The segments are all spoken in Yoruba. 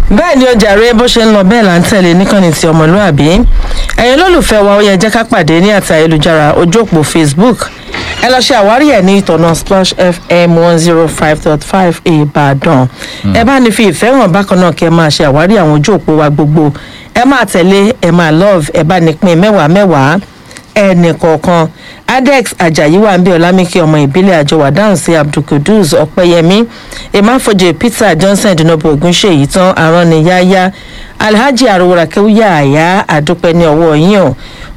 bẹ́ẹ̀ ni ọjà rẹ bó ṣe ń lọ bẹ́ẹ̀ là ń tẹ̀lé níkànnì ti ọmọlúàbí ẹ̀yin olólùfẹ́ wa ó yẹ jẹ́ ká pàdé ní àti ayélujára ojú òpó facebook ẹ lọ ṣe àwárí ẹ̀ ní ìtọ̀nà splash fm one zero five dot five ìbàdàn ẹ bá ní fi ìfẹ́ hàn bákan náà kí ẹ máa ṣe àwárí àwọn ojú òpó wa gbogbo ẹ máa tẹ̀lé ẹ máa love ẹ bá ní pín mẹ́wàá mẹ́wàá ẹnì kọ̀ọ̀kan adex ajayi wà ń bí ọlámíkì ọmọ ìbílẹ̀ àjọwà dáhùn sí abdulkudus ọ̀pẹ́yẹmí emafojè peter johnson dinobo ogunṣèyí tán arániyáyá alhaji arora kewuya àyà àdúpẹ́ ní ọwọ́ yín o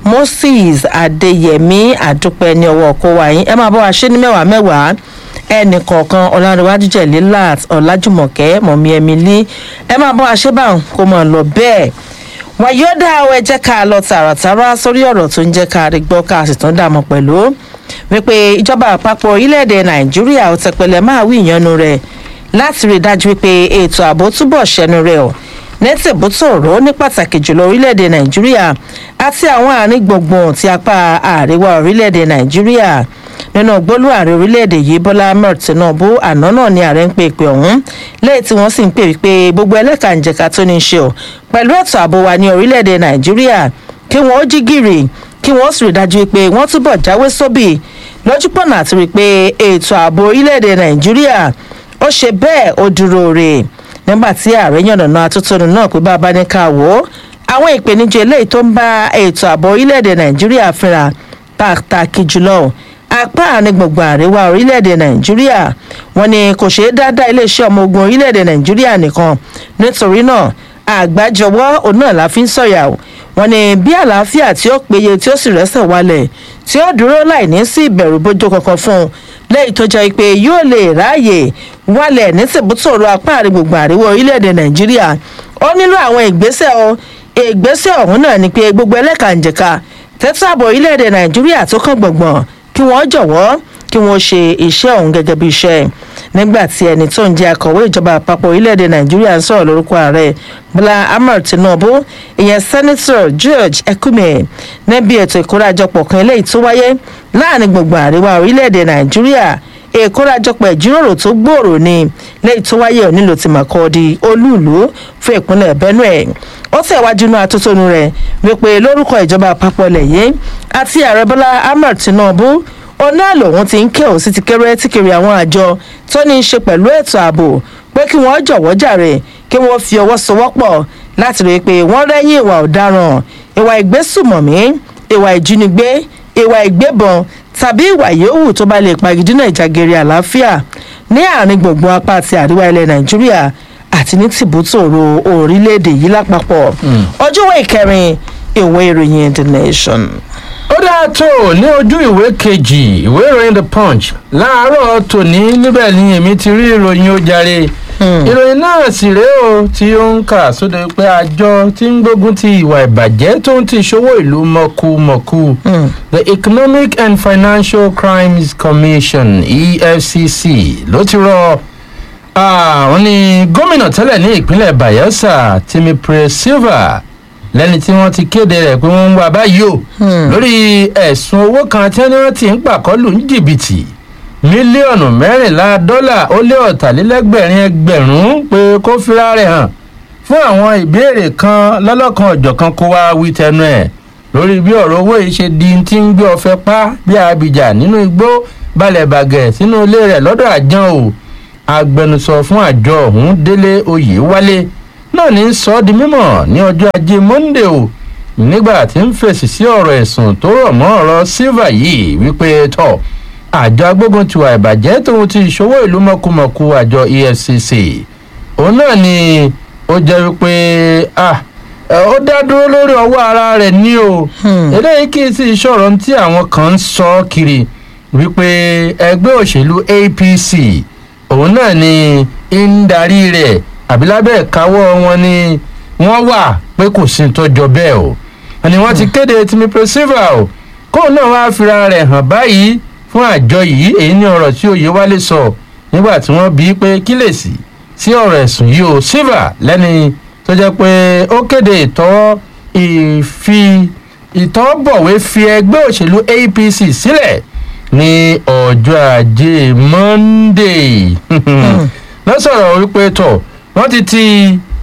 moses adeyemi àdúpẹ́ ní ọwọ́ ọkọ wa yín ẹ máa bọ́ wa ṣé ní mẹ́wàá mẹ́wàá ẹnì kọ̀ọ̀kan ọ̀làǹdíwájú jẹ̀lí lat ọ̀làjùmọ̀kẹ́ mọ̀mí emily ẹ máa bọ́ wa ṣé báwọn kó máa lọ bẹ́ẹ̀ wàyọ́dà ẹ jẹ́ ká lọ tààràtàrà sórí ọ̀rọ̀ tó ń jẹ́ ká rí gbọ́ ká sì tún dààmú pẹ̀lú wípé ìjọba àpapọ̀ orílẹ̀-èdè nàìjíríà ò tẹpẹlẹ máa wí ìyanu rẹ̀ láti rí i dájú wípé ètò ààbò túbọ̀ ṣẹnu rẹ̀ ọ̀ nẹ́tìbútòrò ní pàtàkì jùlọ orílẹ̀-èdè nàìjíríà àti àwọn àárín gbùngbùn ti apá àríwá orílẹ̀-èdè nàìjíríà nínú gbólú ààrẹ orílẹ̀-èdè yìí bọ́lá ahmed tinubu àná náà ni ààrẹ ń pè pé ọ̀hún lẹ́yìn tí wọ́n sì ń pè wípé gbogbo ẹlẹ́kànjẹ̀ka tó ní í ṣe ọ̀ pẹ̀lú ètò ààbò wa ní orílẹ̀-èdè nàìjíríà kí wọ́n ó jí gìrì kí wọ́n sì rí dájú pé wọ́n túbọ̀ jáwé sóbì lójúpọ̀nà àti rí pé ètò ààbò orílẹ̀-èdè nàìjíríà ó ṣe bẹ́ẹ̀ ó dúró rè nígbà tí ààrẹ yànnàná atótónu náà pé bá a bá ní ká wò ó àwọn ìpèníjà eléyìí tó ń bá ètò ààbò orílẹ̀-èdè nàìjíríà fínra pàtàkì jùlọ apá àárín gbùngbùn àríwá orílẹ̀-èdè nàìjíríà wọn ni kò ṣeé dáadáa iléeṣẹ́ ọmọ ogun orílẹ̀-èdè nàìjíríà nìkan nítorí náà àgbájọwọ́ òun náà la fi ń sọ̀yà o wọn ni bí àlàáfíà tí ó péye tí ó sì rẹ́sẹ̀ wálẹ̀ tí ó dúró láì ní sí ìbẹ̀rù bójú kankan fún un lẹ́yìn tó jẹ́ pé yóò lè ráàyè wálẹ̀ ní tìbútòrò apá àárín gbùngbùn àríwá orílẹ̀-èdè nàìjíríà ó nílò àwọn ìgbésẹ̀ o ìgbésẹ̀ ọ̀hún náà ni pé gbogbo ẹlẹ́kànjẹ̀ka tẹ́tàbọ̀ orílẹ̀-èdè nàìjíríà tó kàn gbọ̀ngbọ̀n kí wọ́n jọ̀wọ́ kí wọ́n ṣe iṣẹ́ ọ̀hún gẹ́gẹ́ bí iṣẹ́ nígbà tí ẹni tó ń jẹ́ akọ̀wé ìjọba àpapọ̀ orílẹ̀-èdè nàìjíríà ń sọ̀rọ̀ lórúkọ ààrẹ bọ́lá ahmed tinubu ìyẹn sẹ́nitọ̀ george ekume níbi ètò ìkórajọpọ̀ kan eléyìí tó wáyé láàrin gbùngbùn àríwá orílẹ̀-èdè nàìjíríà ìkórajọpọ̀ ìjíròrò tó gbòòrò ni lẹ́yìn tó wáyé onílò ti màkọ́ọ́dí olúùlú fún ìpínlẹ̀ benue ó tẹ̀wájú inú atótónu rẹ̀ wípé lórúkọ ìjọba àpapọ̀ lẹ́yìn àti ààrẹ bọ́lá ahmed tinubu ọ̀nà lòun ti ń ké òsì ti kéré tí kiri àwọn àjọ tó ní í ṣe pẹ̀lú ètò ààbò pé kí wọ́n jọ̀wọ́ jàre kí wọ́n fi ọwọ́ sowọ́pọ̀ láti rí i pé wọ́n rẹ́yìn ìwà ọ̀daràn ìwà ìgbésùmọ̀mí ìwà ìjínigbé ìwà ìgbébọn tàbí ìwà yòówù tó bá lè pagidínà ìjàgèrè àlàáfíà ní àárín gbùngbùn apá àti àríwá ilẹ̀ nàìjíríà àti ní tìbútòrò orílẹ̀-èdè yìí lápapọ̀ ọjọ́wọ́ ìkẹrin ìwé ìròyìn the nation ó dáa tó ní ojú ìwé kejì ìwé ìròyìn the punch láàárọ̀ tòní níbẹ̀ ni èmi ti rí ìròyìn ó jàre ìròyìn náà sì rèé o tí ó ń kà sóde pé àjọ tí ń gbógun ti ìwà ìbàjẹ́ tó ń ti ṣòwò ìlú mọ̀kùmọ̀kù the economic and financial crimes commission efcc ló ti rọ àwọn ní gómìnà tẹ́lẹ̀ ní ìpínlẹ̀ bayelsa timipre silva lẹ́ni tí wọ́n ti kéde rẹ̀ pé wọ́n ń wá báyìí o lórí ẹ̀sùn owó kan tí wọ́n ti ń pàkọ́lù ní jìbìtì mílíọ̀nù mẹ́rìnlá dọ́là ó lé ọ̀tàlélẹ́gbẹ̀rin ẹgbẹ̀rún pé kó fira rẹ̀ hàn fún àwọn ìbéèrè kan lọ́lọ́kan ọ̀jọ̀kan kó wá wí tẹnu ẹ̀ lórí bí ọ̀rọ̀ owó yìí ṣe di ti ń gbé ọ̀fẹ́ pa bí abidjan nínú igbó balẹ̀ bàgẹ̀ sínú ilé rẹ̀ lọ́dọ̀ àjàn o agbẹnusọ fún àjọ ọ̀hún délé oyè wálé náà ní sọ ọ́ di mímọ̀ ní ọjọ́ ajé monde o nígbà tí ń fèsì sí ọ̀rọ̀ ẹ̀sùn tó rọ̀ mọ́ ọ̀rọ̀ silva yìí wípé tọ̀ àjọ agbógun tiwa ìbàjẹ́ tóun ti ìṣòwò ìlú mọ̀kùmọ̀kù àjọ efcc òun náà ni ó jẹ́ wípé ó dá dúró lórí ọwọ́ ara rẹ̀ ní o eléyìí kì í sì ṣọ̀rọ̀ tí àwọn kan ń sọ kiri wípé ẹgbẹ́ òṣèlú apc òun náà ni ń darí rẹ̀ àbí lábẹ́ ìkáwọ́ wọn ni wọ́n wà pé kò sí tọ́jọ́ bẹ́ẹ̀ o ni wọ́n ti kéde timipre silva o kóun náà wá fira rẹ̀ hàn báyìí fún àjọ yìí èyí ní ọ̀rọ̀ tí òye wálé sọ nígbà tí wọ́n bí pé kí lè sí sí ọ̀rọ̀ ẹ̀sùn yìí o silva lẹ́ni tó jẹ́ pé ó kéde ìtọ́ ìfi ìtọ́bọ̀wé fi ẹgbẹ́ òṣèlú apc sílẹ̀ ní ọjọ́ ajé monday lọ́sọ̀rọ̀ wípé tọ̀ wọ́n ti ti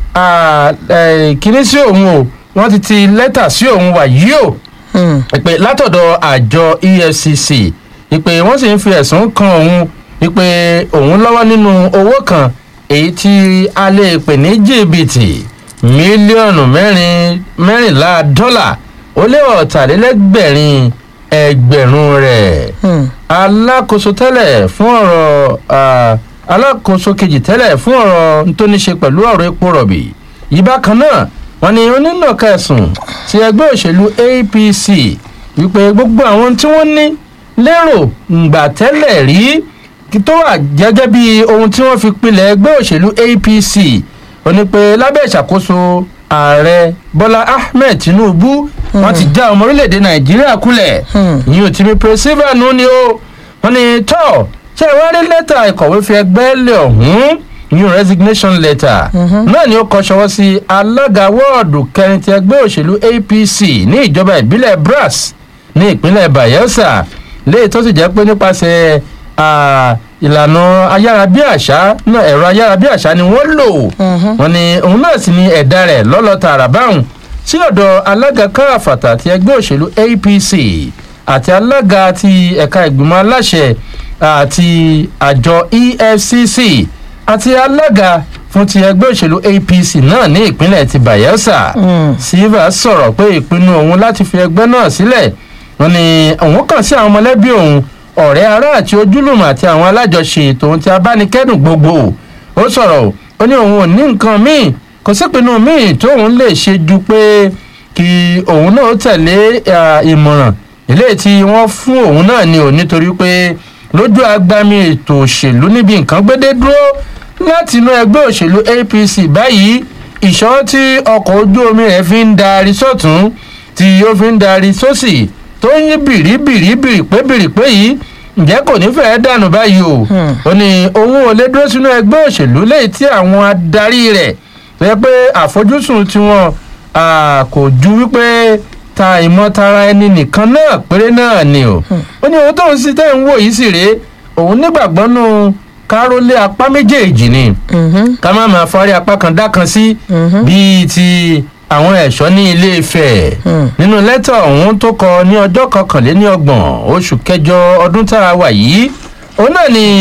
ah, eh, kíní sí òun o wọ́n ti ti lẹ́tà sí òun wà yìí o Hmm. ìpè látọ̀dọ̀ àjọ efcc ìpè wọ́n sì ń fi ẹ̀sùn kan òun ìpè òun lọ́wọ́ nínú owó kan èyí tí a lè pè ní jìbìtì mílíọ̀nù mẹ́rin mẹ́rìnlá dọ́là ó lé ọ̀tàlélẹ́gbẹ̀rin ẹgbẹ̀rún rẹ̀ Hmm. alákòóso tẹ́lẹ̀ fún ọ̀rọ̀ ah, alákòóso kejì tẹ́lẹ̀ fún ọ̀rọ̀ tó ní ṣe pẹ̀lú ọ̀rọ̀ epo rọ̀bì yìí bákan náà wọ́n ní onínàka ẹ̀sùn ti ẹgbẹ́ òṣèlú apc wípé gbogbo àwọn tí wọ́n ní lérò ǹgbà tẹ́lẹ̀ rí kí tó wà gẹ́gẹ́ bí ohun tí wọ́n fi pilẹ̀ ẹgbẹ́ òṣèlú apc ó ní pé lábẹ́ ìṣàkóso ààrẹ bọ́lá ahmed tinubu wọ́n ti já ọmọ orílẹ̀-èdè nàìjíríà kulẹ̀ Hmm. ìyẹn ò ti mi pèsèvà nù ni ó wọ́n ní tọ́ ṣé ẹ wá rí lẹ́tà ìkọ̀wé fi ẹgbẹ́ lé ọ̀hún ìyẹn resignation letter náà ni ó kọ ṣọwọ́ sí alága wọ́ọ̀dù kẹrin ti ẹgbẹ́ òṣèlú apc ní ìjọba ìbílẹ̀ brass ní ìpínlẹ̀ bayelsa léyìí tó sì jẹ́ pé nípasẹ̀ ah, ìlànà ayárabíàṣá náà ẹ̀rọ ayárabíàṣá ni wọ́n lò wọ́n ní òun náà sì ni ẹ̀dá rẹ̀ lọ́lọ́ tààrà báwọn sí ọ̀dọ̀ alága káàfàtà ti ẹgbẹ́ òṣèlú apc àti alága ti ẹ̀ka ìgbìmọ̀ aláṣẹ àti àjọ efcc àti alága fún ti ẹgbẹ́ òṣèlú apc náà ní ìpínlẹ̀ ti bayelsa Hmm. silva sọ̀rọ̀ pé ìpinnu òun láti fi ẹgbẹ́ náà sílẹ̀ wọn ni òun kàn sí àwọn mọ̀lẹ́bí òun ọ̀rẹ́ ará àti ojúlùmọ̀ àti àwọn alájọṣe tòun ti abánikẹ́dùn gbogbo ó sọ̀rọ̀ ó ní òun ò ní nǹkan míì kò sípinnu míì tóun lè ṣe ju pé kí òun náà tẹ̀lé ah, ìmọ̀ràn eléyìí tí wọ́n fún òun náà ni ò nítorí pé lójú agbami ètò òṣèlú níbi nǹkan gbédé dúró láti inú ẹgbẹ́ òṣèlú apc báyìí ìṣọ́ tí ọkọ̀ ojú omi rẹ̀ fi ń darí sọ́tún tí ó fi ń darí sósì tó ń yí bìrìbìrì bìrìpé bìrìpé yìí ǹjẹ́ kò ní fẹ́ẹ́ dànù báyìí o Hmm. ó ní òun ò lè dúró sínú ẹgbẹ́ òṣèlú lẹ́yìn tí àwọn adarí rẹ̀ tó yẹ pé àfojúsùn tiwọn ah, kò ju wípé ta ìmọ̀tara ẹni nìkan náà péré náà ni o ó ní ohun tóun sì tẹ́ ń wò yìí sì rèé òun nígbàgbọ́ nù kárólé apá méjèèjì ni Mhm. ká má máa fọ́rí apá kan dá kan sí Mhm. bíi ti àwọn ẹ̀ṣọ́ ní ilé ifẹ̀ Hmm. nínú lẹ́tà ọ̀hún tó kọ ní ọjọ́ kọkànléní ọgbọ̀n oṣù kẹjọ ọdún tá a wà yìí òun náà ni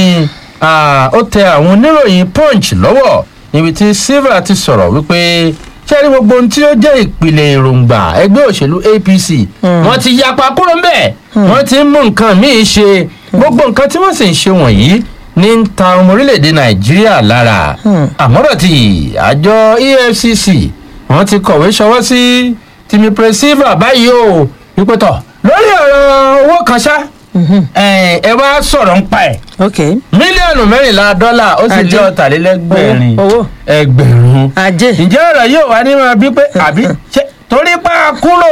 ah, ó tẹ àwọn oníròyìn punch lọ́wọ́ níbi tí silva ti sọ̀rọ̀ wípé ṣé ní gbogbo ohun tí ó jẹ́ ìpìlẹ̀ èròǹgbà ẹgbẹ́ òṣèlú apc Hmm. wọ́n ti yapa kúrò ń bẹ̀ wọ́n ti ń mú nǹkan míì ṣe gbogbo nǹkan tí wọ́n sì ń ṣe wọ̀nyí ní ń ta ọmọ orílẹ̀-èdè nàìjíríà lára Hmm. àmọ́rọ̀ tí àjọ efcc wọ́n ti kọ̀wé ṣọwọ́ sí tìmí pẹ̀sífà báyìí o wípé tọ̀ lórí ọ̀rọ̀ owó kan ṣá Mhm. ẹ ẹ wá sọ̀rọ̀ ń pa ẹ̀ ok mílíọ̀nù mẹ́rìnlá dọ́là ó sì Ajé. jẹ́ ọ̀tàlélẹ́gbẹ̀rin Owó, owó. ẹgbẹ̀rún ajé. ǹjẹ́ ọ̀rọ̀ yóò wá ní máa bí pé àbí ṣe torí pa á kúrò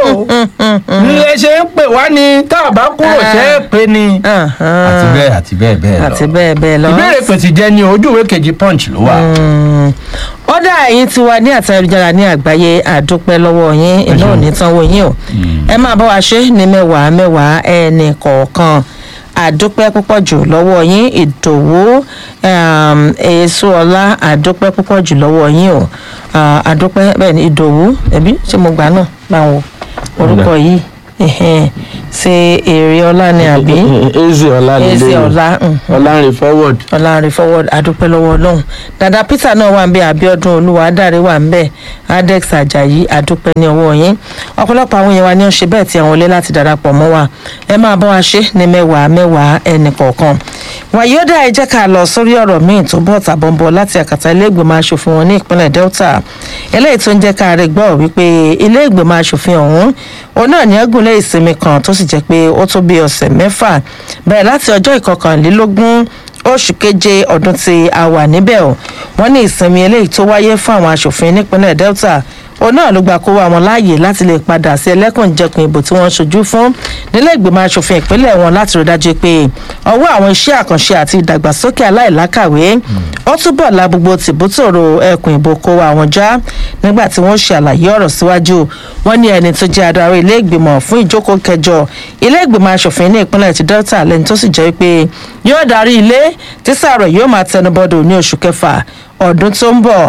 ilé ṣe ń pè wá ní tá a bá kúrò ṣe é pé ni àti bẹ́ẹ̀ àti bẹ́ẹ̀ bẹ́ẹ̀ lọ àti bẹ́ẹ̀ bẹ́ẹ̀ lọ. ìbéèrè pèsè jẹ́ ní ojú ìwé kejì punch ló wà. Mm. ọ̀dà ẹ̀yin ti wà ní àti ayélujára ní àgbáyé àdúpẹ́ lọ́wọ́ yín iná ò ní tán wọ yín o ẹ máa bá wa ṣe ní mẹ́wàá mẹ́wàá ẹnì kọ̀ọ̀kan àdúpẹ́ púpọ̀ jù lọ́wọ́ yín ìdòwú um, èso ọlá àdúpẹ́ púpọ̀ jù lọ́wọ́ yín o Ah, àdúpẹ́ bẹ́ẹ̀ ni ìdòwú ẹ̀bí ṣé mo gbà náà báwo orúkọ yìí ẹ̀hẹ́n, ṣe èrè ọlá ni àbí eze ọlá eze ọlá mhm ọlá rìn forward. ọlọ́run forward adúpẹ́ lọ́wọ́ ọlọ́run dada peter náà wà ń bẹ abiodun olúwa adáre wà ń bẹ adex ajayi adúpẹ́ ní ọwọ́ yín ọ̀pọ̀lọpọ̀ àwọn èèyàn wa ni ó ń ṣe bẹ́ẹ̀ tí àwọn olé láti darapọ̀ mọ́ wa ẹ máa bá wa ṣe ní mẹ́wàá mẹ́wàá ẹnì kọ̀ọ̀kan wàyí ó dá ẹ jẹ́ ká lọ sórí ọ̀rọ̀ míì tó bọ̀ tàbọ̀nbọ̀ láti àkàtà ilé ìgbìmọ̀ asòfin wọn ní ìpínlẹ̀ delta eléyìí tó ń jẹ́ ká rí gbọ́ wípé ilé ìgbìmọ̀ asòfin ọ̀hún òun náà ní ẹgúnlé ìsinmi kan tó sì jẹ́ pé ó tó bí ọ̀sẹ̀ mẹ́fà bẹ̀rẹ̀ láti ọjọ́ ìkọkànlélógún oṣù keje ọdún tí a wà níbẹ̀ o wọ́n ní ìsinmi eléyìí tó wáyé fún àwọn asòfin nípínlẹ̀ delta òun náà ló gba kó wa wọn láàyè láti lè padà sí ẹlẹ́kùnjẹkùn ìbò tí wọ́n ṣojú fún nílé ìgbìmọ̀ asòfin ìpínlẹ̀ wọn láti rí dájú pé ọwọ́ àwọn iṣẹ́ àkànṣe àti ìdàgbàsókè aláìlákàwé ó túbọ̀ la gbogbo tìbútòrò ẹkùn ìbò kó wa wọn já nígbà tí wọ́n ṣe àlàyé ọ̀rọ̀ síwájú wọ́n ní ẹni tó jẹ́ adarí ilé ìgbìmọ̀ fún ìjókòó kẹjọ ilé ìgbìmọ̀ asòfin ní ìpínlẹ̀ ti delta lẹ́ni tó sì jẹ́ pé yóò darí ilé tí sàrọ̀ yóò máa tẹnubọ́dọ̀ ní oṣù kẹfà ọdún tó ń bọ̀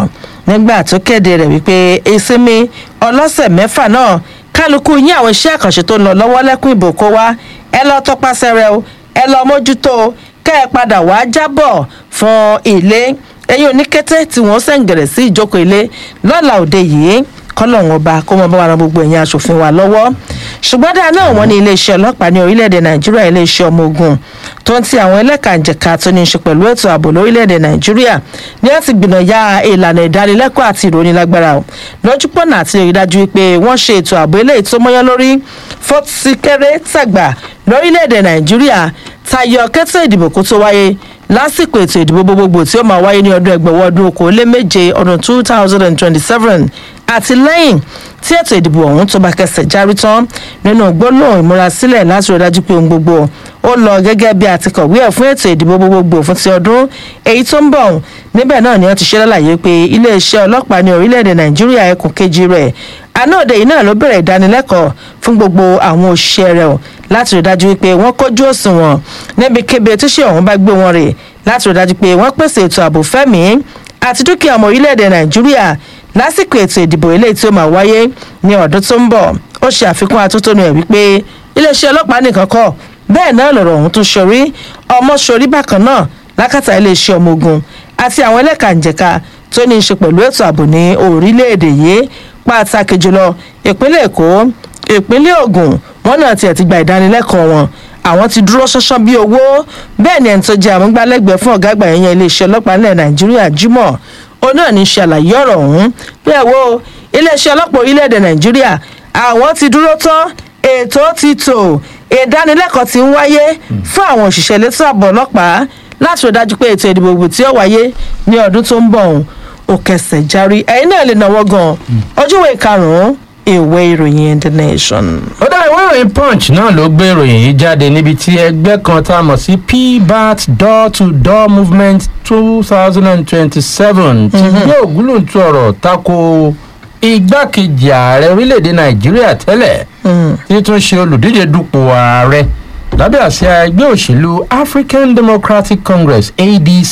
nígbà tó kéde rẹ̀ wípé ìsinmi ọlọ́sẹ̀ mẹ́fà náà kálukú yín àwọn iṣẹ́ àkànṣe tó ń lọ lọ́wọ́ lẹ́kùn ìbò kó wá ẹ lọ tọpasẹ̀ rẹ o ẹ lọ mójútó kẹ́ ẹ padà wá jábọ̀ fún ilé ẹ̀yin oníkété tí wọ́n sẹ̀ǹgẹ̀rẹ̀ sí ìjókòó ilé lọ́la òde yìí kọ́lọ́hún ọba kó mọ bá wa ran gbogbo ẹ̀yin aṣòfin wa lọ́wọ́ ṣùgbọ́n dáa náà wọ́n ní iléeṣẹ́ ọlọ́pàá ní orílẹ̀-èdè nàìjíríà iléeṣẹ́ ọmọ ogun tó ń ti àwọn ẹlẹ́kànjẹ̀ka tó ní í ṣe pẹ̀lú ètò ààbò lórílẹ̀-èdè nàìjíríà ní láti gbìnàyà ìlànà ìdánilẹ́kọ̀ọ́ àti ìròyìn lágbára o lójúpọ̀nà àti rí dájú pé wọ́n ṣe ètò ààbò eléyìí tó mọ́yán lórí fọ́tísíkẹ́rẹ́ tàgbà lórílẹ̀-èdè nàìjíríà tayọ kẹ́tọ́ ìdìbò kó tó wáyé lásìkò ètò ìdìbò gbogbogbò tí ó máa wáyé ní ọdún ẹgbẹ̀wọ́ ọdún okòóléméje ọdún two thousand and twenty-seven àti lẹ́yìn tí ètò ìdìbò ọ̀hún tó bá kẹsẹ̀ járí tán nínú gbólóhùn ìmúrasílẹ̀ láti rí dájú pé ohun gbogbo ó lọ gẹ́gẹ́ bí àti kọ̀wé ẹ̀ fún ètò ìdìbò gbogbogbò fún ti ọdún èyí tó ń bọ̀ níbẹ̀ náà ni wọ́n ti ṣe lálàyé pé iléeṣẹ́ ọlọ́pàá ní orílẹ̀-èdè nàìjíríà ẹkùn kejì rẹ̀ anáòde yìí náà ló bẹ̀rẹ̀ ìdánilẹ́kọ̀ọ́ fún gbogbo àwọn òṣìṣẹ́ rẹ̀ láti rí dájú pé wọ́n kójú òṣùwọ̀n níbikíbi tíṣe ọ̀hún bá gbé wọn rè láti rí dájú pé wọ́n pèsè ètò ààbò fẹ́mi àti dúkìá ọmọ orílẹ̀-èdè nàìjíríà lásìkò ètò ìdìbò eléyìí tí ó máa wáyé ní ọdún tó ń bọ̀ ó ṣe àfikún atótónu ẹ̀ wípé iléeṣẹ́ ọlọ́pàá nìkan kọ́ bẹ́ẹ̀ náà lọ̀rọ̀ ọ̀hún tó ṣorí ọmọ ṣorí bákan náà lákàtà iléeṣẹ́ ọmọ ogun àti àwọn ẹlẹ́kànjẹ̀ka tó ní í ṣe pẹ̀lú ètò ààbò ní orílẹ̀-èdè yìí pàtàkì jùlọ ìpínlẹ̀ èkó ìpínlẹ̀ ògùn wọn náà tiẹ̀ ti gba ìdánilẹ́kọ̀ọ́ wọn àwọn ti dúró ṣánṣán bí owó bẹ́ẹ̀ ni ẹni tó jẹ́ àmúgbálẹ́gbẹ̀ẹ́ fún ọ̀gá àgbà yẹn iléeṣẹ́ ọlọ́pàá nílẹ̀ nàìjíríà jimoh ó náà ní ṣàlàyé ọ̀rọ̀ ọ̀hún bí ẹ̀ wo iléeṣẹ́ ọlọ́pàá orílẹ̀-èdè nàìjíríà àwọn ti dúró tán ètò ti tò ìdánilẹ́kọ̀ọ́ ti ń wáyé fún àwọn òṣìṣẹ́ elétò ààbò ọlọ́pàá láti rí dájú pé ètò ìdìbò gbò tí ó wáyé ní ọdún tó ń bọ̀ ọ̀hún ó kẹsẹ̀ járí ẹ̀yin náà lè náwó gan ojúwe karùn-ún ìwé ìròyìn the nation. ó dá ìwé ìròyìn punch náà ló gbé ìròyìn yìí jáde níbi tí ẹgbẹ́ kan tá a mọ̀ sí pbat door to door movement two thousand and twenty-seven ti gbé ògúlùntù ọ̀rọ̀ tako igbákejì ààrẹ orílẹ̀-èdè nàìjíríà tẹ́lẹ̀ tí tún ṣe olùdíje dupò ààrẹ lábẹ́ àsíá ẹgbẹ́ òṣèlú african democratic congress adc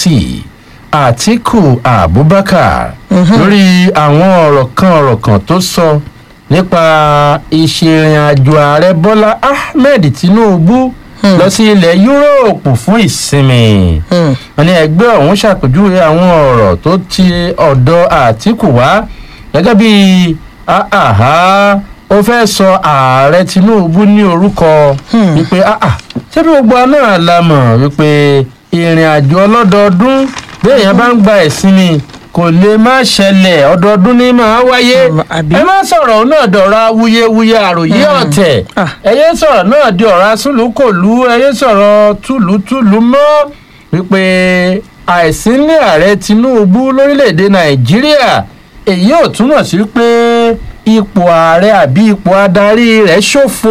atiku abubakar lórí àwọn ọ̀rọ̀ kan ọ̀rọ̀ kan tó sọ nípa ìṣèrìn àjò ààrẹ bọ́lá ahmed tinubu lọ sí ilẹ̀ yúróòpù fún ìsinmi wọn ní ẹgbẹ́ ọ̀hún ṣàpèjúwe àwọn ọ̀rọ̀ tó ti ọ̀dọ̀ àtìkù wá gẹ́gẹ́ bí àhá ó fẹ́ sọ ààrẹ tinubu ní orúkọ wípé ṣé bí gbogbo náà la mọ̀ wípé ìrìn àjò ọlọ́dọọdún bí èèyàn bá ń gba ìsinmi kò lè má ṣẹlẹ̀ ọdọọdún ní máa wáyé ẹ má sọ̀rọ̀ náà dọ̀ra wuyewuye àròyé ọ̀tẹ̀ ẹ yé sọ̀rọ̀ náà di ọ̀rá súlùkòlù ẹ yé sọ̀rọ̀ túlùtúlù mọ́ wípé àìsínlé ààrẹ tinubu lórílẹ̀‐èdè nàìjíríà èyí ò túmọ̀ sí pé ipò ààrẹ àbí ipò adarí rẹ̀ ṣòfò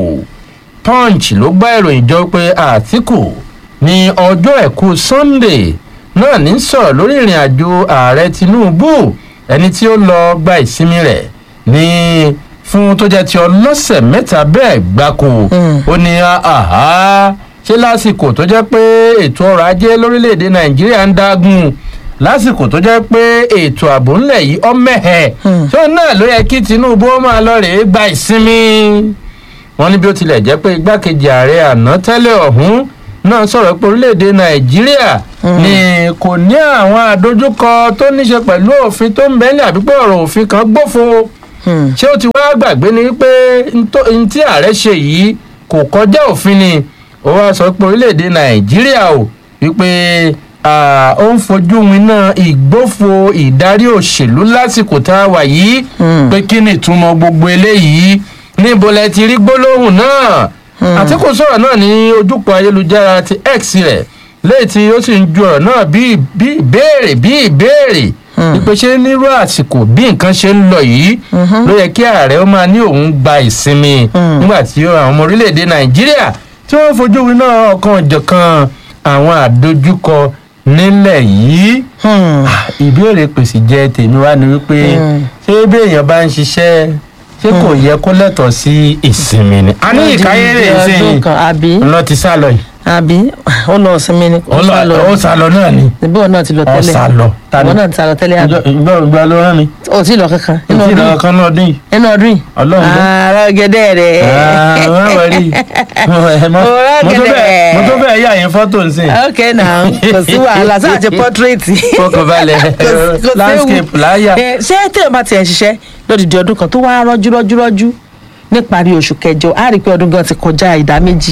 punch ló gbá ìròyìn jọ pé àtìkù ní ọjọ́ ẹ̀kú sunday náà ní sọ̀rọ̀ lórí ìrìn àjò ààrẹ tinubu ẹni tí ó lọ gba ìsinmi rẹ̀ ní fún tó jẹ́ ti ọlọ́sẹ̀ mẹ́ta bẹ́ẹ̀ gbáko ó ní àhá ṣé lásìkò tó jẹ́ pé ètò ọrọ̀ ajé lórílẹ̀‐èdè nàìjíríà ń dágùn lásìkò tó jẹ́ pé ètò ààbò ńlẹ̀ yìí ọ́ mẹ́hẹ̀ tó náà ló yẹ kí tinubu ó máa lọ rèé gba ìsinmi wọn ní bí ó tilẹ̀ jẹ́ pé igbákejì ààrẹ àná tẹ́lẹ̀ ọ̀hún náà sọ̀rọ̀ pé orílẹ̀-èdè nàìjíríà ni kò ní àwọn àdójúkọ tó níṣe pẹ̀lú òfin tó ń bẹ́lẹ̀ àbí pé ọ̀rọ̀ òfin kan gbófo ṣé ó ti wá gbàgbé ni pé n tí ààrẹ ṣe yìí kò kọjá òfin ni ó wá sọ pé orílẹ̀-èdè nàìjíríà ò wípé ó ń fojú winá ìgbófo ìdarí òṣèlú lásìkò tá a wà yìí pé kí ni ìtumọ̀ gbogbo eléyìí níbo lẹ ti rí gbólóhùn náà àtìkù sọ̀rọ̀ náà ní ojúpọ̀ ayélujára ti x rẹ̀ léyìí tí ó sì ń ju ọ̀rọ̀ náà bí ìbéèrè bí ìbéèrè ìpè ṣe nírú àsìkò bí nǹkan ṣe ń lọ yìí ló yẹ kí ààrẹ ó máa ní òun gba ìsinmi nígbà tí àwọn ọmọ orílẹ̀-èdè nàìjíríà tí wọ́n fojú winá ọ̀kan ọ̀jọ̀kan àwọn àdójúkọ nílẹ̀ yìí ìbéèrè pèsè jẹ tèmi wá ni wípé ṣé bí èèyàn bá ń ṣiṣẹ́ ṣé kò yẹ kó lẹ́tọ̀ọ́ sí ìsinmi ni. a ní ìkáyéré ìsìn lọ ti sá lọ yìí. àbí ó lọ sinmi ni ó lọ ó sá lọ náà ni níbí wọn náà ti lọ ó tẹ́lẹ̀ sá lọ wọn náà ti sá lọ tẹ́lẹ̀ àbí ìgbà ìgbà ló rán mi ó ti lọ kankan nínú ìtì ọdún ìlọ yìí kan náà dín yìí nínú ọdún yìí Ọlọ́run ló. ara gẹ́dẹ́ rẹ̀ wọ́n wọ̀ rí mo tó bẹ́ẹ̀ mo tó bẹ́ẹ̀ yà yín fọ́tò ń sìn ok now kò sí wàhálà sáà ti pọ́tírẹ́tì fọkànbalẹ̀ Kò- kò séwu. landscape láyà Eh, ṣé téèyàn bá tiẹ̀ ń ṣiṣẹ́ lódìdí ọdún kan tó wá rọ́jú rọ́jú rọ́jú níparí oṣù kẹjọ á rí i pé ọdún gan ti kọjá ìdá méjì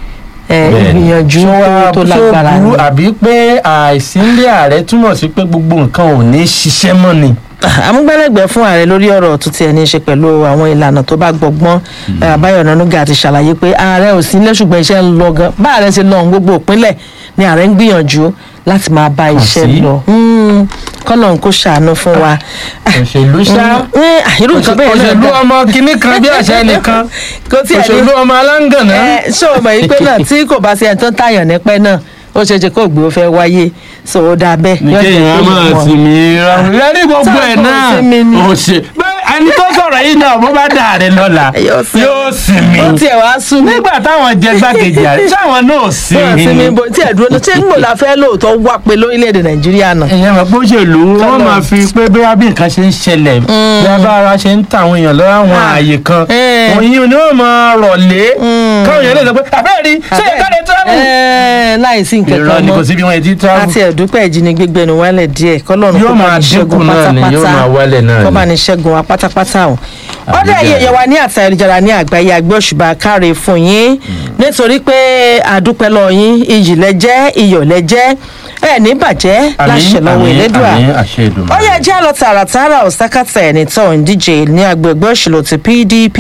Eh, ìgbìyànjú tó- tó lágbára burú ni. àbí pé àìsílẹ̀ ààrẹ túmọ̀ sí pé gbogbo nǹkan ò ní ṣiṣẹ́ mọ́ ni. amúgbálẹ́gbẹ̀ẹ́ fún ààrẹ lórí ọ̀rọ̀ tó tiẹ̀ ní í ṣe pẹ̀lú àwọn ìlànà tó bá gbọgbọ́n Eh, Àbáyọ̀ Ọ̀nànúgà ti ṣàlàyé pé ààrẹ ò sí nílé ṣùgbọ́n iṣẹ́ ń lọ gan bá ààrẹ ṣe lọ ohun gbogbo ìpínlẹ̀ ni ààrẹ ń gbìyànjú láti máa bá iṣẹ́ sí. lọ Hmm, kọ́lọ̀ ń kó ṣàánú fún wa. òṣèlú ṣá Mm, eh, irú nǹkan bẹ́ẹ̀ náà òṣèlú dá. ọmọ kìnnì kan bí àṣà nìkan kò tí ẹ̀ ní òṣèlú ọmọ aláǹgànná. ẹ ṣé o mọ̀ yìí pé náà tí kò bá sí ẹni tó ń tààyàn nípẹ́ náà ó ṣeé ṣe kó gbé ó fẹ́ wáyé so ó dáa bẹ́ẹ̀. ní Yóò jẹ́ kéèyàn kó máa yé wọn. sinmi ra lẹ́rí gbogbo ẹ̀ Sáà náà kò sinmi ni. òṣè bẹ́ẹ̀ ẹni tó sọ̀rọ̀ yìí náà bó bá dà rẹ̀ lọ́la Yóò sinmi. yóò sinmi ó tiẹ̀ wá sú mi. nígbà táwọn jẹ gbàkejì àrẹ sáwọn náà wọ́n sinmi. sinmi bó tí ẹ̀ dúró ní ṣé ń gbò la fẹ́ lóòótọ́ wá pé lórílẹ̀‐èdè nàìjíríà náà. èèyàn mọ̀ pé òṣèlú wọ́n Kọ́lọ̀. máa fi pé bí bí nǹkan ṣe ń ṣẹlẹ̀ bí abára ṣe ń ta àwọn èèyàn lọ́wọ́ àwọn Ah. ààyè kan Eh. òyìn ni wọ́n máa rọ̀lé káwọn èèyàn lè sọ pé àbẹ́rẹ́ rí ṣé ìkàlẹ̀ travel. Ẹ, láì sí nǹkan irọ́ kan ni kò mọ́ síbi wọn ti travel. àti ẹ̀dúpẹ́ ìjínigbé gbẹnu wálẹ̀ díẹ̀ kọ́lọ́run Yóò kó bá máa ní dínkù ṣẹ́gun náà ni, yóò pátápátá máa wálẹ̀ náà kó ni. bá ní ṣẹ́gun wa pátápátá o. ọ̀dọ̀ Àbíjà. ẹ̀yẹ yẹ wa ní àti ayélujára ní àgbáyé àgbẹ̀ òṣùbà káre fún yín nítorí pé àdúpẹ́ lọ yín iyì lẹ́jẹ́ iyọ̀ lẹ́jẹ́ ẹ̀ ní bàjẹ́ láṣẹ lọ́wọ́ ìlédùà àmín àṣẹ Èdùmàrè. ó yẹ jẹ́ lọ tààràtààrà òsákàtà ẹni tó ń díje ní agbègbè òṣèlú ti pdp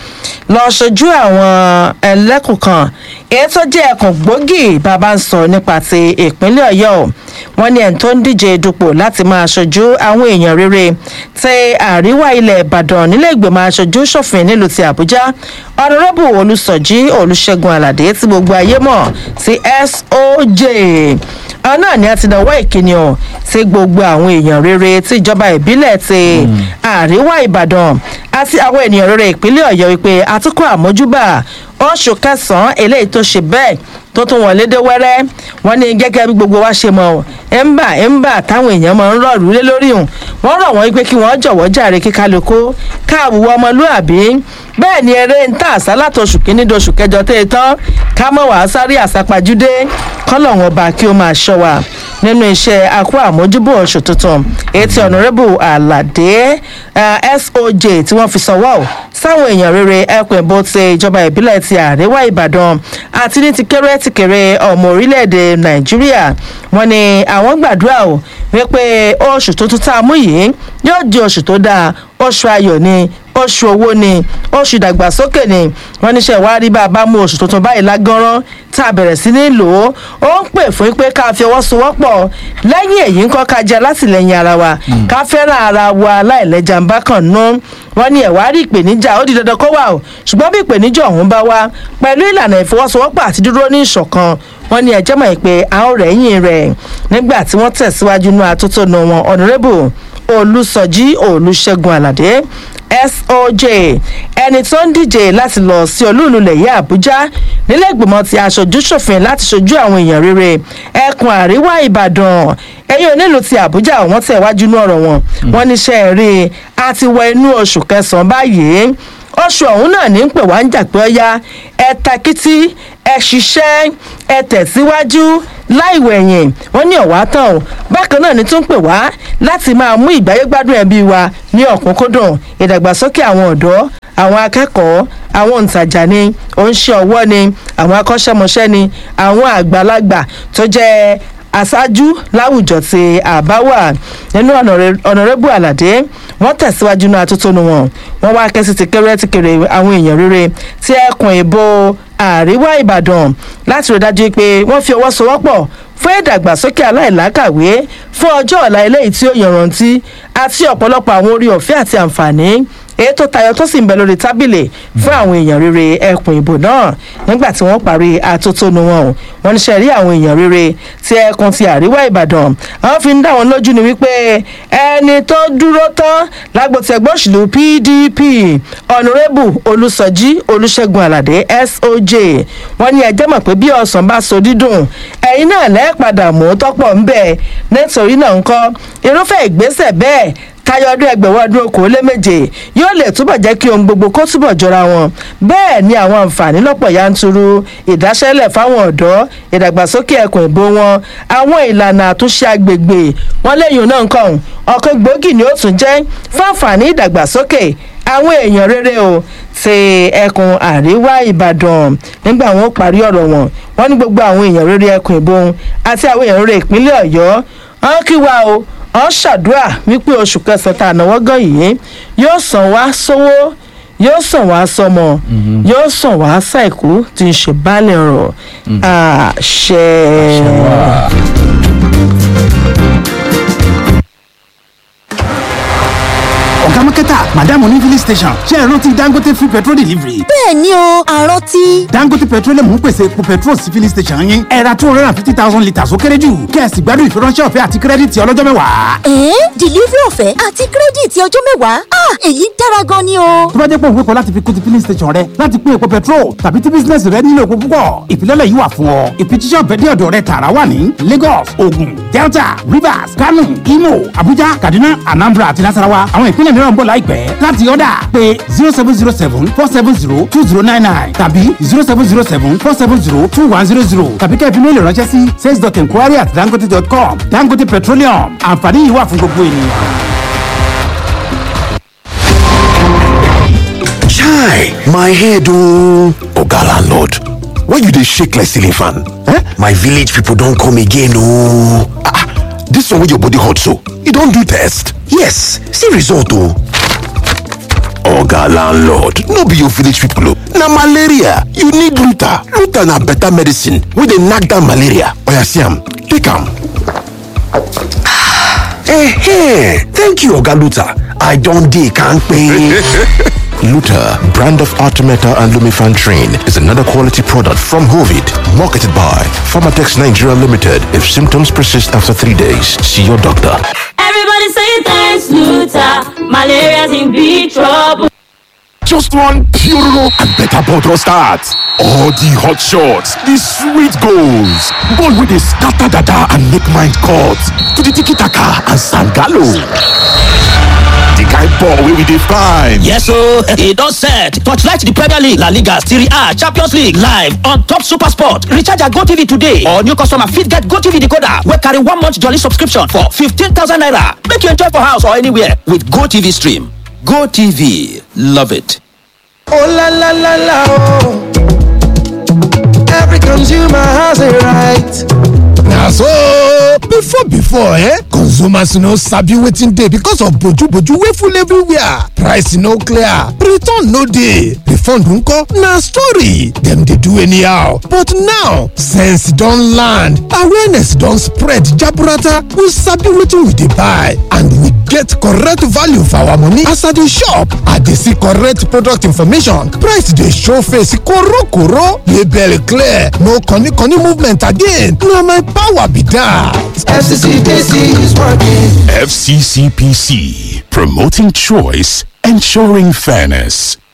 lọ ṣojú àwọn ẹlẹ́kùn kan èyí tó jẹ́ ẹkùn gbòógì bàbá ń sọ nípa ti ìpínlẹ̀ ọ̀yọ́ wọn ní ẹni tó ń díje dupò láti máa ṣojú àwọn èèyàn rere ti àríwá ilẹ̀ ìbàdàn nílé ìgbìmọ̀ aṣojú ṣòfin nílùú ti àbújá ọ̀nàrẹ́bù olùsọ̀jí olùṣègùn àlàdé tí gbogbo ayé mọ̀ sí soj àwọn náà ni a ti náwó ìkíni ọ̀ sí gbogbo àwọn èèyàn rere tí ìjọba ìbílẹ̀ ti àríwá ìbàdàn àti àwọn ènìyàn rere ìpínlẹ̀ ọ̀yọ́ wípé àtúkọ̀ àmójúbà oṣù kẹsàn-án eléyìí tó ṣe bẹ́ẹ̀ tó tún wọlé dé wẹ́rẹ́ wọ́n ní gẹ́gẹ́ bí gbogbo wa ṣe mọ̀ ẹ̀ńbà ẹ̀ńbà táwọn èèyàn máa ń rọ̀rù lé lórí hùn wọ́n rọ̀ wọ́n pé kí wọ́n jọ̀wọ́ jàre kí kálukú káàwùwọ́ ọmọlúàbí bẹ́ẹ̀ ni eré ń tà àṣà látọ̀ṣù kínní doṣù kẹjọ tẹ́ ẹ tán ká mọ̀ wá sáré àsápajúdé kọ́lọ̀ wọn bá kí ó máa ṣọ́ wa nínú iṣẹ́ akó àmójúbò oṣù tuntun etí ọ̀nàrẹ́bù àlàdé eh, soj tí wọ́n fi sanwó sáwọn èèyàn rere ẹkùn ìbò ti ìjọba ìbílẹ̀ ti àríwá ìbàdàn àti ní ti kéré ti kéré ọmọ orílẹ̀-èdè nàìjíríà wọ́n ní àwọn gbàdúrà o wípé oṣù tuntun tá a mú yìí yóò di oṣù tó dáa oṣù ayọ̀ ni oṣù owó ni oṣù ìdàgbàsókè ni wọ́n níṣẹ́ wá rí bá a bá mú oṣù tuntun báyìí lágánrán tá a bẹ̀rẹ̀ sí ní lò ó ó ń pè fún pé ká fi ọwọ́ sowọ́pọ̀ lẹ́yìn èyí ń kọ́ ká jẹ́ látìlẹ́yìn ara wa ká fẹ́ràn ara wa láìlẹ́jà ń bá kàn nú wọ́n ní ẹ̀wá rí ìpèníjà ó di dandan kó wà o ṣùgbọ́n bí ìpèníjà ọ̀hún bá wá pẹ̀lú ìlànà ìfọwọ́sowọ́pọ̀ àti dúró ní ìṣọ̀kan wọ́n ní ẹjẹ́ mọ̀ pé a ó rẹ̀yìn rẹ̀ nígbà tí wọ́n tẹ̀síwájú nú atótónu wọn ọ̀nàrẹ́bù olùsọjí olùṣègùn àlàdé soj ẹni tó ń díje láti lọ sí olúùlú lẹ̀yẹ́ àbújá nílẹ̀ ìgbìmọ̀ ti aṣojú ṣòfin láti ṣojú àwọn èèyàn rere ẹkùn àríwá ìbàdàn ẹ̀yìn onílù ti àbújá wọ́n tẹ̀ wájú ní ọ̀rọ̀ wọn wọ́n níṣẹ́ rí a ti wọ inú oṣù kẹsàn-án báyìí oṣù ọ̀hún náà ní ń pè wá ń jà pé ọ́yá ẹ takítí ẹ ṣiṣẹ́ ẹ tẹ̀síwájú láìwẹ̀yìn wọ́n ní ọ̀wá tán o bákan náà ni tún pè wá láti máa mú ìgbáyégbádùn ẹbí wa ní ọ̀kúnkúndùn ìdàgbàsókè àwọn ọ̀dọ́ àwọn akẹ́kọ̀ọ́ àwọn òǹtajà ni oníṣẹ́ ọwọ́ ni àwọn akọ́ṣẹ́mọṣẹ́ ni àwọn àgbàlagbà tó jẹ́ aṣáájú láwùjọ ti àbáwà nínú ọ̀nàrẹ́bù àlàdé wọ́n tẹ̀síwájú náà atótónu wọn wọ́n wá kẹ́sì ti kéré ti kéré àwọn èèyàn rere tí ẹkùn ìbò àríwá ìbàdàn láti rí dájú pé wọ́n fi ọwọ́ sowọ́pọ̀ fún ìdàgbàsókè aláìlákàwé fún ọjọ́ ọ̀la eléyìí tí ó yànrántí àti ọ̀pọ̀lọpọ̀ àwọn orí ọ̀fẹ́ àti àǹfààní èyí tó tayọ tó sì ń bẹ lórí tábìlì fún àwọn èèyàn rere ẹkùn ìbò náà nígbà tí wọ́n parí atótónu wọn o wọ́n ní sẹ́rí àwọn èèyàn rere ti ẹkùn ti àríwá ìbàdàn àwọn fi ń dá wọn lójú ni wípé ẹni tó dúró tán lágbo ti ẹgbẹ́ òṣèlú pdp ọ̀nùrẹ́bù olùsọjí olùṣègùn àlàdé soj wọ́n ní ẹjẹ́ mọ̀ pé bí ọ̀sán bá so dídùn ẹ̀yin náà lẹ́ẹ̀padà mú tọ́pọ̀ ń bẹ̀ nítorí náà ń kọ́ irúfẹ́ ìgbésẹ̀ bẹ́ẹ̀ táyọ ọdún ẹgbẹ̀wọ́ ọdún okòóléméje yóò lè túbọ̀ jẹ́ kí ohun gbogbo kó túbọ̀ jọra wọn bẹ́ẹ̀ ni àwọn àǹfààní lọ́pọ̀ yanturu ìdáṣẹ́lẹ̀ fáwọn ọ̀dọ́ ìdàgbàsókè ẹkùn ìbò wọn àwọn ìlànà àtúnṣe agbègbè wọn lẹ́yìn náà ń kàn ọ̀kan gbòógì ni ó tún jẹ́ fún àǹfààní ìdàgbàsókè àwọn èèyàn rere o ti ẹkùn àríwá ìbàdàn nígbà wọn ó parí ọ̀rọ̀ wọn wọn ní gbogbo àwọn èèyàn rere ẹkùn ìbò àti àwọn èèyàn rere ìpínlẹ̀ ọ̀yọ́ wọn kí wa o wọn ṣàdúrà wípé oṣù kẹsàn-án tá a náwó gan yìí yóò sàn wá sówó yóò sàn wá sọmọ yóò sàn wá sàìkú tí ń ṣe baálé ọrọ̀ àṣẹ. ọ̀gá mákẹ́tà madam ní filling station ṣe é rántí dangote free petrol delivery. bẹ́ẹ̀ ni o àrántí. dangote petroleum ń pèsè epo petrol sí filling station yín ẹ ra two hundred and fifty thousand litres ó kéré jù kẹ́ẹ̀sì gbádùn ìfiránṣẹ́ ọ̀fẹ́ àti kírẹ́dìtì ọlọ́jọ́ mẹ́wàá. ẹ̀ẹ́n delivery ọ̀fẹ́ àti kírẹ́dìtì ọjọ́ mẹ́wàá ah èyí dára gan ni o. tó bá jẹ́ pé òun kọ́ láti fi kún ti filling station rẹ láti pín epo petrol tàbí tí bísínẹ́sì rẹ nílò epo púpọ̀ ìfilọ́lẹ̀ yìí wà fún ọ ìfijíṣẹ́ ọ̀fẹ́ dé ọ̀dọ̀ rẹ tààrà wà ní lagos ogun delta rivers kano imo abuja kaduna anambra àti nasarawa àwọn ìpínlẹ̀ mìíràn ń bọ̀ láìpẹ́ láti ọ̀dà pé zero seven zero seven four seven zero two zero nine nine tàbí zero seven zero seven four seven zero two one zero zero tàbí kẹ́ẹ̀fì méèlì ránṣẹ́ sí sales dot enquiry at dangote dot com dangote petroleum àǹfààní yìí wà fún gbogbo ènìyàn. Chai, my head oh. Oga landlord, why you dey shake like ceiling fan? Eh? My village people don come again oh. Ah, ah, this one wey your body hot so, you don do test? Yes, see result oh. Oga landlord, no be your village people oh. Na malaria, you need Luta. Luta na better medicine wey dey knack down malaria. Oya see am, take am. Eh, thank you Oga Luta. I don dey kampe. Luta, brand of Artemeta and Lumifan Train, is another quality product from Hovid, marketed by Pharmatex Nigeria Limited. If symptoms persist after three days, see your doctor. Everybody say thanks, Luther. Malaria's in big trouble. Just one Puroro and better bottle start. All the hot shots, the sweet goals, ball with the scatter dada and make mind cut to the tiki taka and sangalo. The kind ball wey we dey find. Yes o, e don set. Torchlight the Premier League, La Liga, Serie A, Champions League live on top Super Sport. Recharge your GoTV today or new customer fit get GoTV decoder wey carry one month jolly subscription for 15,000 naira. Make you enjoy for house or anywhere with GoTV stream. GoTV, love it. Oh la la la la oh. Every consumer has a right. na so before before eh consumers no sabi wetin dey because of boju-boju wey full everywhere price no clear return no dey refund nko na story dem dey do anyhow but now sense don land awareness don spread jaburata we sabi wetin we dey buy and we get correct value for our money as i dey shop i dey see correct product information price dey show face korokoro label clear no koni-koni movement again na my power be that. FCCPC is working. FCCPC, promoting choice, ensuring fairness.